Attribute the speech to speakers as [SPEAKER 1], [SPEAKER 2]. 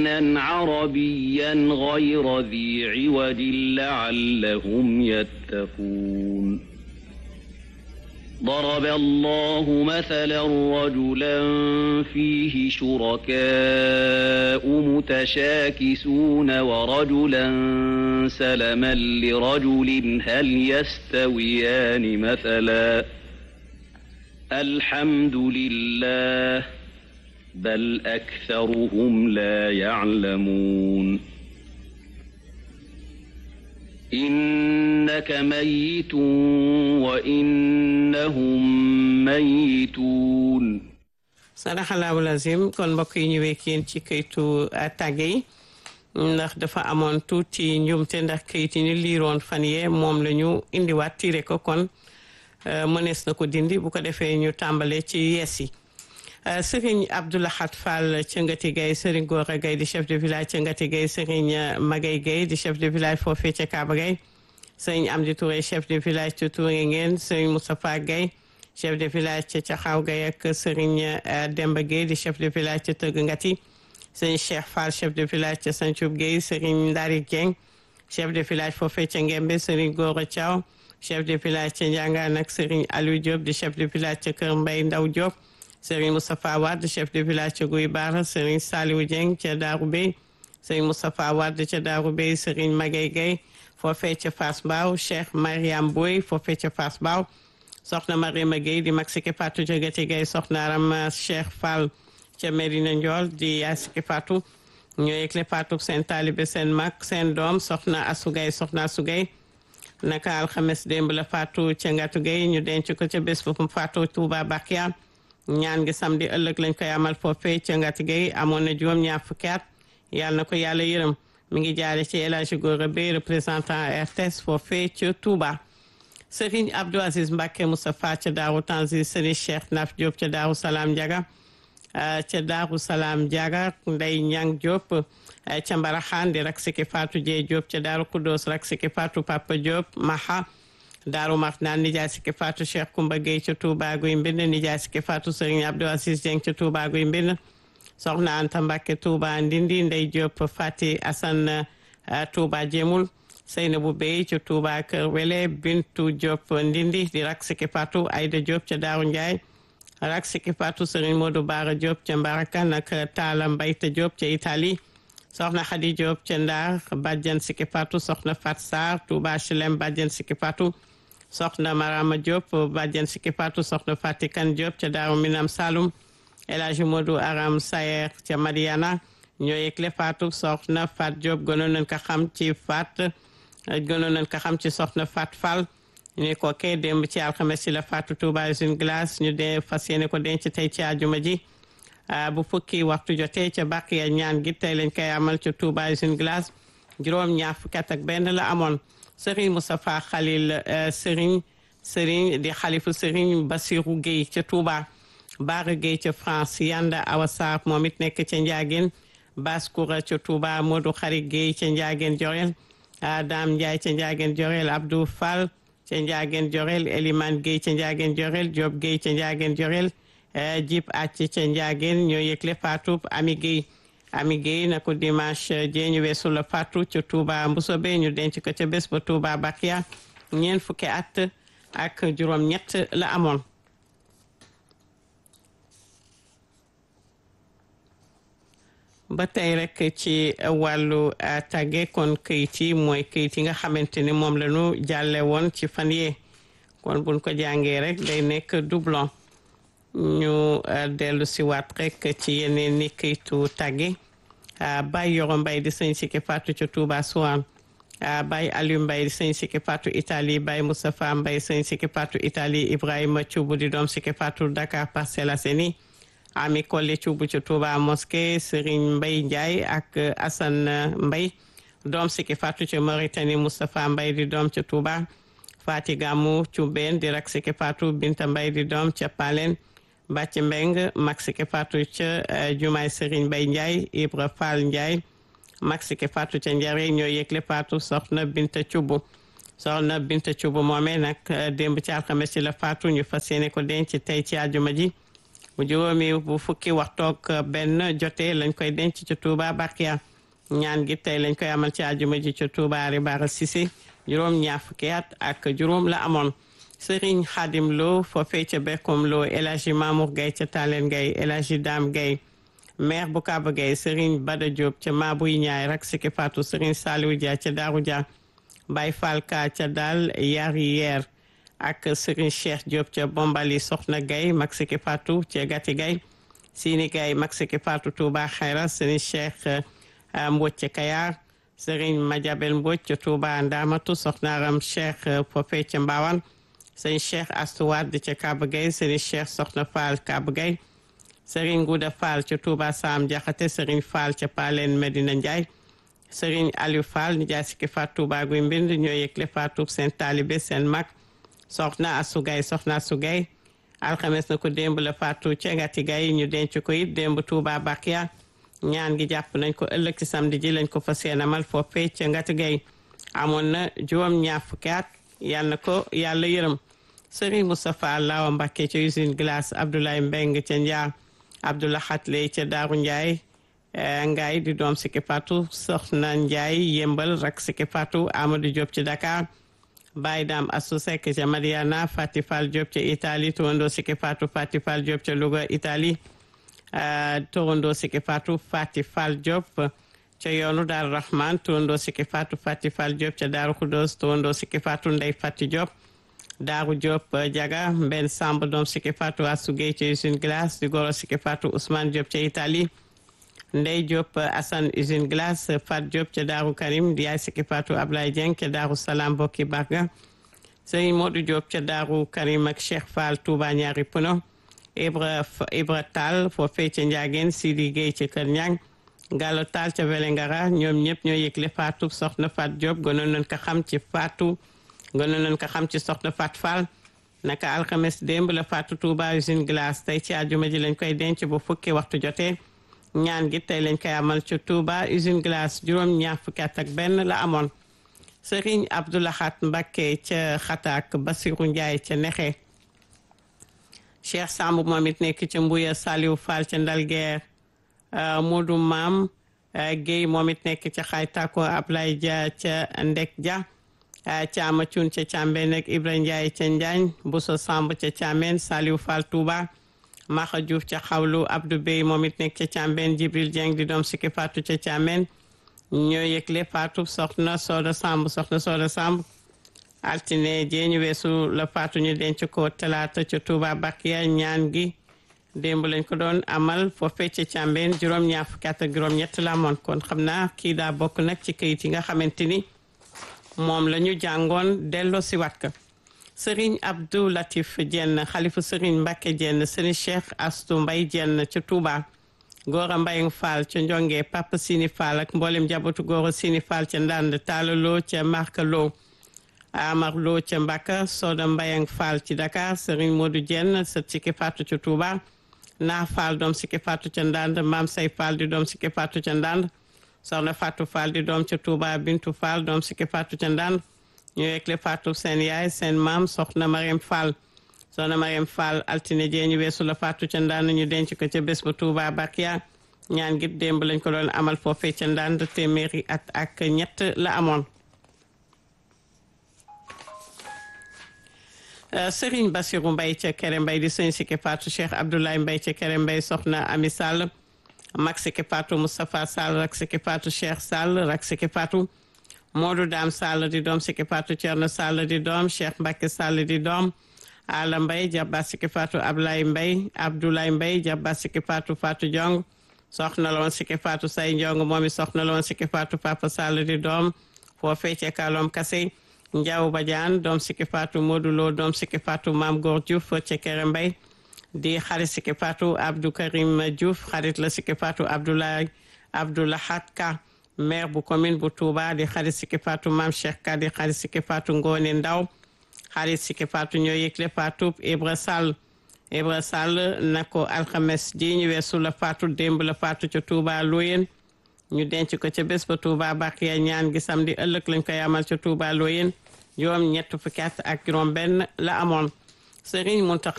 [SPEAKER 1] لسانا عربيا غير ذي عوج لعلهم يتقون ضرب الله مثلا رجلا فيه شركاء متشاكسون ورجلا سلما لرجل هل يستويان مثلا الحمد لله بل أكثرهم لا يعلمون إنك ميت وإنهم ميتون
[SPEAKER 2] sadaxalaahu lazim kon mbokk yi ñu wekk yéen ci kayitu tàgge yi ndax dafa amoon tuuti njuumte ndax kayit yi ñu liiroon fan yee moom la ñu indiwaat tiire ko kon mënees na ko dindi bu ko defee ñu tàmbale ci yees yi sëriñ Abdoulahat Fall ca Ngati Gaye sëriñ Gora Gaye di chef de village ca Ngati Gaye sëriñ Magay Gaye di chef de village foofee ca Kaaba Gaye sëriñ Amdi Touré chef de village ca Touré ngeen sëriñ Moustapha Gaye chef de village ca Caxaw Gaye ak sëriñ Demba Gaye di chef de village ca Tëgg Ngati sëriñ Cheikh Fall chef de village ca Santhiou Gaye sëriñ Ndari Dieng chef de village foofee ca Ngembe sëriñ Gora Thiaw chef de village ca Ndiangaan ak sëriñ Aliou Diop di chef de village ca Kër Mbay Ndaw Diop sëriñ Moustapha Wade chef de village ca Guy Baara sëriñ Saliou Dieng ca Daaru Bey sëriñ Moustapha Wade ca Daaru Bey sëriñ Magay Gay foofee ca Fass Mbaaw Cheikh Mariam Boy foofee ca Fass Mbaaw soxna Mariama Gueye di mag Siki Fatou ca Gati Gay soxna Aram Cheikh Fall ca Medina Ndiol di yaay Siki Fatou ñoo yëgle Fatou seen taalibe seen mag seen doom soxna Asugay soxna Asugay naka alxames démb la Fatou ca Ngatu Gay ñu denc ko ca bés bu Fatou Touba Bakia ñaan gi samedi ëllëg lañ koy amal foofee ca Ngati Gay amoon na juróom ñaar fukki at yàlla na ko yàlla yërëm mi ngi jaare ci El Hadji Gora Bey représentant RTS foofee ca Touba Serigne Abdou Aziz Mbacke Moustapha ca Daaru Tanzil Serigne Cheikh Naf Diop ca Daaru Salaam Ndiaga ca Daaru Salaam Ndiaga Ndey Ñang Diop ca Mbaraxaan di rak siki Fatou Dieye Diop ca Daaru Kudos rak siki Fatou Papa Diop Maha Daaru Marnaan nijaay siki Fatou Cheikh Koumba Gueye ca Touba Guy Mbind nijaay siki Fatou Serigne Abdou Aziz Dieng ca Touba Guy Mbind soxna Anta Mbacke Touba Ndindi Ndey Diop Fati Assane Touba Jéemul Seynabou Bey ca Touba Kër Wele Bintu Diop Ndindi di rak siki Fatou Aïda Diop ca Daaru Ndiaye rak siki Fatou Serigne Modou Bara Diop ca Mbarakan ak Talla Mbayte Diop ca Italie soxna Khady Diop ca Ndar bàjjan siki Fatou soxna Fat Sarr Touba Chelem bàjjan siki Fatou soxna Marama Diop bàjjan siki Fatou soxna Fatikan Diop ca Daaru Minam Saloum El Hadji Modou Aram Sayer ca Madiana ñoo yëgle Fatou soxna Fat Diop gënoon nañ ko xam ci Fat gënoon nañ ko xam ci soxna Fat Fall ñu ko kee démb ci alxames ci la Fatou Touba usine glace ñu dee fas yéene ko denc tey ci àjjuma ji bu fukki waxtu jotee ca bàq ya ñaan gi tey lañ koy amal ca Touba usine glace juróom ñaar fukki at ak benn la amoon Serigne Moustapha Khalil Serigne Serigne di xalifu Serigne Bassirou Gueye ca Touba Baara Gueye ca France Yanda Awa Sarr moom it nekk ca Ndiageen Baskoura ca Touba Modou Xarit Gueye ca Ndiageen Jorel Dame Ndiaye ca Ndiageen Jorel Abdou Fall ca Ndiageen Jorel Elimane Gueye ca Ndiageen Jorel Diop Gueye ca Ndiageen Jorel Jib Acc ca Ndiageen ñoo yëgle Fatou Ami Gueye Ami Gueye na ko dimanche jee ñu weesu la Fatou ca Touba Mbusobe ñu denc ko ca bés ba Touba Bakia ñeent fukki at ak juróom ñett la amoon ba tey rek ci wàllu tàgge kon këyit yi mooy këyit yi nga xamante ni moom la ñu jàlle woon ci fan yee kon buñ ko jàngee rek day nekk doublon ñu dellu si waat rek ci yeneen ni këyitu tàgge Baye Yoro Mbay di sëñ Siki Fatou ca Touba Souane Baye Aliou Mbay di sëñ Siki Fatou Italie Baye Moustapha Mbay sëñ Siki Fatou Italie Ibrahima Thioub di doom Siki Fatou Dakar Parcelles Assainies Ami Collé Thioub ca Touba Mosquée Serigne Mbay Ndiaye ak Assane Mbay doom Siki Fatou ca Mauritanie Moustapha Mbay di doom ca Touba Fati Gamou Thioubène di rak Siki Fatou Binta Mbay di doom ca Palen Bàcc Mbeng mag Siki Fatou ca Jumaay Serigne Mbay Ndiaye Ibra Fall Ndiaye mag Siki Fatou ca Njare ñoo yëgle Fatou soxna Binta Thioub soxna Binta Thioub moomee nag démb ci alxames ci la Fatou ñu fas yéene ko denc tey ci àjjuma ji bu juróomi bu fukki waxtoog benn jotee lañ koy denc ca Touba Bakia ñaan gi tey lañ koy amal ci àjjuma ji ca Touba Ribara Cissé juróom ñaar fukki at ak juróom la amoon Serigne Khadim Lo foofee ca Bekkom Lo El Hadji Mamour Gaye ca Talen Gaye El Hadji Dame Gaye maire bu Kaba Gaye Serigne Bada Diop ca Mabuy Ñaay rak siki Fatou Serigne Saliou Dia ca Darou Dia Baye Fall Ka ca Dal Yari Yer ak Serigne Cheikh Diop ca Bombali Soxna Gaye mag siki Fatou ca Gati Gaye Sini Gaye mag siki Fatou Touba Xayra Serigne Cheikh Mbodj ca Kayar Serigne Madiabel Mbodj ca Touba Ndamatu Soxnaram Cheikh foofee ca Mbawan Serigne Cheikh Astou Wade ca Kaba Gaye Serigne Cheikh Soxna Fall Kaba Gaye Serigne Gouda Fall ca Touba Sam Jaxate Serigne Fall ca Palen Medina Ndiaye Serigne Aliou Fall nijaay sikki faat Touba guy mbind ñoo yëgle faatu seen taalibe seen mag soxna Asugay soxna Asugay alxames na ko démb la faatu ca ngati gay ñu denc ko it démb Touba Bakia ñaan gi jàpp nañ ko ëllëg ci samedi ji lañ ko fa seenamal foofee ca ngati gay amoon na juróom ñaar fukki at yal na ko yàlla yërëm Serigne Moustapha Lawa Mbacké ca usine glace Abdoulaye Mbeng ca Njaar Abdoulaye Xatley ca Daaru Ndiaye Ngaay di doom Siki Fatou Soxna Ndiaye yëmbal rak Siki Fatou Amadou Diop ci Dakar Baye Dam Assou Seck ca Mariana Fati Fall Diop ca Italie Tourando Siki Fatou Fati Fall Diop ca Louga Italie Tourando Siki Fatou Fati Fall Diop ca yoonu Daaru Rahman Tourando Siki Fatou Fati Fall Diop ca Daaru Khoudoss Tourando Siki Fatou Ndey Fati Diop Daaru Diop Diaga Mbenn Samb doom Siki Fatou Assou Gueye ca usine glace di goro Siki Fatou Ousmane Diop ca Italie Ndey Diop Assane usine glace Fat Diop ca Daaru Karim di yaay Siki Fatou Ablaye Dieng ca Daaru Salaam bokki Barga Sëriñ Modou Diop ca Daaru Karim ak Cheikh Fall Touba ñaari puno Ibra Ibra Tall foofee ca Ndiageen Sidi Gueye ca Kër Ñang Gallo Tall ca Velengara ñoom ñëpp ñoo yëgle Fatou soxna Fat Diop gënoon nañ ko xam ci Fatou gënoon nañ ko xam ci soxna Fat Fall naka alxames démb la Fatou Touba usine glace tey ci àjjuma ji lañ koy denc bu fukki waxtu jotee ñaan gi tey lañ koy amal ci Touba usine glace juróom ñaar fukki at ak benn la amoon Serigne Abdoulahat Mbacké ca Xataak Basiru Ndiaye ca Nexe Cheikh Samb moom it nekk ca Mbuya Saliou Fall ca Ndalguer Modou Maam Guèye moom it nekk ca Xaytako Ablaye Dia ca Ndek Dia Caama Cuun ca Càmbeen ak Ibra Ndiaye ca Njaañ Bousso Samb ca Càmbeen Saliou Fall Touba Maxa Diouf ca xawlu Abdou Bey moom it nekk ca Càmbeen Jibril Dieng di doom Siki Fatou ca Càmbeen ñoo yëgle Fatou soxna Sooda Samb soxna Sooda Samb altine jee ñu weesu la Fatou ñu denc ko talaata ca Touba Bakiya ñaan gi démb lañ ko doon amal foofee ca Càmbeen juróom-ñaar fukki at ak juróom-ñett la amoon kon xam naa kii daa bokk nag ci kayit yi nga xamante ni moom la ñu jàngoon delloo si wat ka Serigne Abdou Latif Dieng xalifu Serigne Mbacke Dieng Serigne Cheikh Astou Mbaye Dieng ca Touba Gora Mbayang Fall ca Njonge Papa Sini Fall ak mboolem njabootu Gora Sini Fall ca Ndand Talla Lo ca Marka Lo Amar Lo ca Mbaka Soda Mbayang Fall ci Dakar Serigne Modou Dieng sët Siki Fatou ca Touba Naa Fall doom Siki Fatou ca Ndand Maam Say Fall di doom Siki Fatou ca Ndand soxna Fatou Fall di doom ca Touba Bintu Fall doom Siki Fatou ca Ndand ñu yëgle Fatou seen yaay seen maam soxna Mariam Fall soxna Mariam Fall altine jee ñu weesu la Fatou ca Ndand ñu denc ko ca bés ba Touba Bakia ñaan gi démb lañ ko doon amal foofee ca Ndand téeméeri at ak ñett la amoon Serigne Bassirou Mbaye ca Kere Mbaye di sëñ Siki Fatou Cheikh Abdoulaye Mbaye ca Kere Mbaye soxna Ami Sall mag Siki Fatou Moustapha Sall rak Siki Fatou Cheikh Sall rak Siki Fatou Modou Dam Sall di doom Siki Fatou Thierno Sall di doom Cheikh Mbacke Sall di doom Ala Mbaye jabba Siki Fatou Ablaye Mbaye Abdoulaye Mbaye jabba Siki Fatou Fatou Diong soxna la woon Siki Fatou Say Diong moom it soxna la woon Siki Fatou Papa Sall di doom foofee ca Kalom Kase Ndiaw Badiane doom Siki Fatou Modou Lo doom Siki Fatou Mame Gor Diouf ca Kere Mbaye di xarit Siki Fatou Abdou Karim Diouf xarit la Siki Fatou Abdoulaye Abdoulahat Ka maire bu commune bu Touba di xarit Siki Fatou Mame Cheikh Ka di xarit Siki Fatou Ngone Ndaw xarit Siki Fatou ñoo yëgle Fatou Ibra Sall Ibra Sall na ko alxames ji ñu weesu la Fatou démb la Fatou ca Touba Loyen ñu denc ko ca bés ba Touba Bakiya ñaan gi samedi ëllëg lañ koy amal ca Touba Loyen juróom ñett fukki at ak juróom benn la amoon Serigne Mountakha